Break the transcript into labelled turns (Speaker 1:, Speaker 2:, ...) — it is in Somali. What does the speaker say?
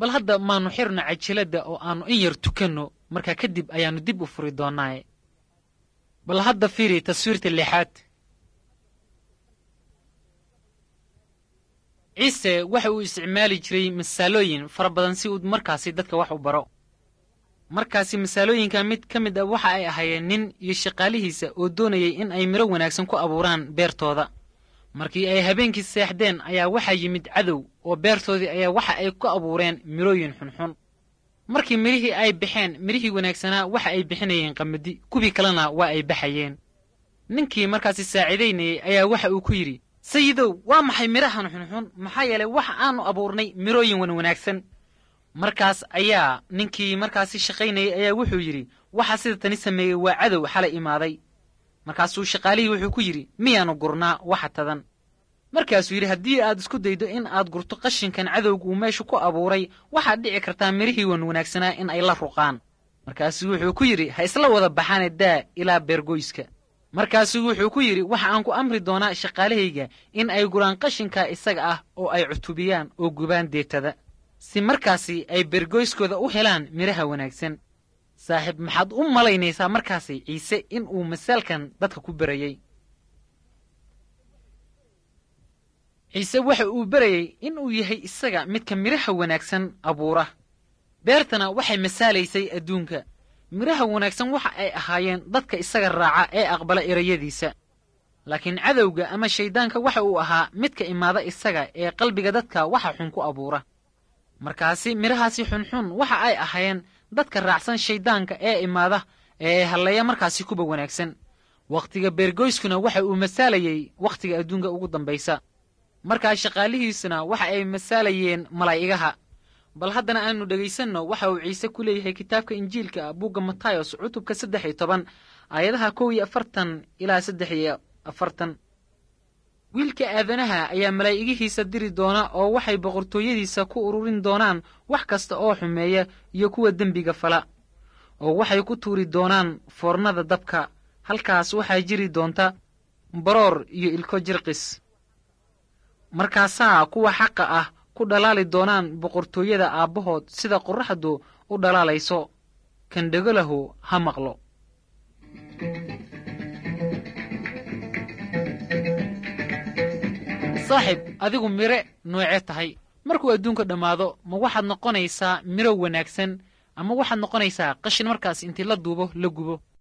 Speaker 1: bal hadda maannu xirno cajiladda oo aannu in yar tukanno markaa kadib ayaannu dib u furi doonnaaye bal hadda fiiri taswiirta lixaad ciise waxa uu isticmaali jiray masaalooyin fara badan si uu markaasi dadka wax u baro markaasi masaalooyinka mid ka mid a waxa ay ahaayeen nin iyo shaqaalihiisa oo doonayay in ay midho wanaagsan ku abuuraan beertooda markii ay habeenkii seexdeen ayaa waxaa yimid cadow oo beertoodii ayaa waxa ay ku abuureen midhooyin xunxun markii midhihii ay baxeen midhihii wanaagsanaa waxa ay bixinayeen qamadi kuwii kalena waa ay baxayeen ninkii markaasi saaciidaynayay ayaa waxa uu ku yidhi sayidow waa maxay midhahan xunxun maxaa yeelay waxa aanu abuurnay midhooyin wan wanaagsan markaas ayaa ninkii markaasi shaqaynayay ayaa wuxuu yidhi waxa sida tani sameeyey waa cadow xalay imaaday markaasuu shaqaalihii wuxuu ku yidhi miyaannu gurnaa waxa tadan markaasuu yidhi haddii aad isku daydo in aad gurto qashinkan cadowga uu meesha ku abuuray waxaad dhici kartaa midhihii wan wanaagsanaa in ay la ruqaan markaasuu wuxuu ku yidhi ha isla wada baxaane daa ilaa beergoyska markaasuu wuxuu ku yidhi waxa aan ku amri doonaa shaqaalahayga in ay guraan qashinka isaga ah oo ay cutubiyaan oo gubaan deetada si markaasi ay beergoyskooda u helaan midhaha wanaagsan saaxiib maxaad u malaynaysaa markaasi ciise in uu masaalkan dadka ku berayey ciise waxa uu berayey in uu yahay isaga midka midhaha wanaagsan abuura beertana waxay masaalaysay adduunka midhaha wanaagsan waxa ay ahaayeen dadka isaga raaca ee aqbala erayadiisa laakiin cadowga ama shayddaanka waxa uu ahaa midka imaada isaga ee qalbiga dadka waxa xun ku abuura markaasi midhahaasi xunxun waxa ay ahaayeen dadka raacsan shayddaanka ee imaada ee halleeya markaasi kuba wanaagsan wakhtiga beergoyskuna waxa uu masaalayey wakhtiga adduunka ugu dambaysa markaa shaqaalihiisuna waxa ay masaalayeen malaa'igaha bal haddana aanu dhegaysanno waxa uu ciise ku leeyahay kitaabka injiilka ah buugga matayos cutubka saddex iyo toban aayadaha kow iyo afartan ilaa saddex iyo afartan wiilka aadanaha ayaa malaa'igihiisa diri doona oo waxay boqortooyadiisa ku ururin doonaan wax kasta oo xumeeya iyo kuwa dembiga fala oo waxay ku tuuri doonaan foornada dabka halkaas waxaa jiri doonta baroor iyo ilko jirqis markaasaa kuwa xaqa ah ku dhalaali doonaan boqortooyada aabbahood sida qorraxdu u dhalaalayso kan dhegolahu ha maqlo saaxib adigu mire noocee tahay markuu adduunka dhammaado ma waxaad noqonaysaa miro wanaagsan ama waxaad noqonaysaa qashin markaas intii la duubo la gubo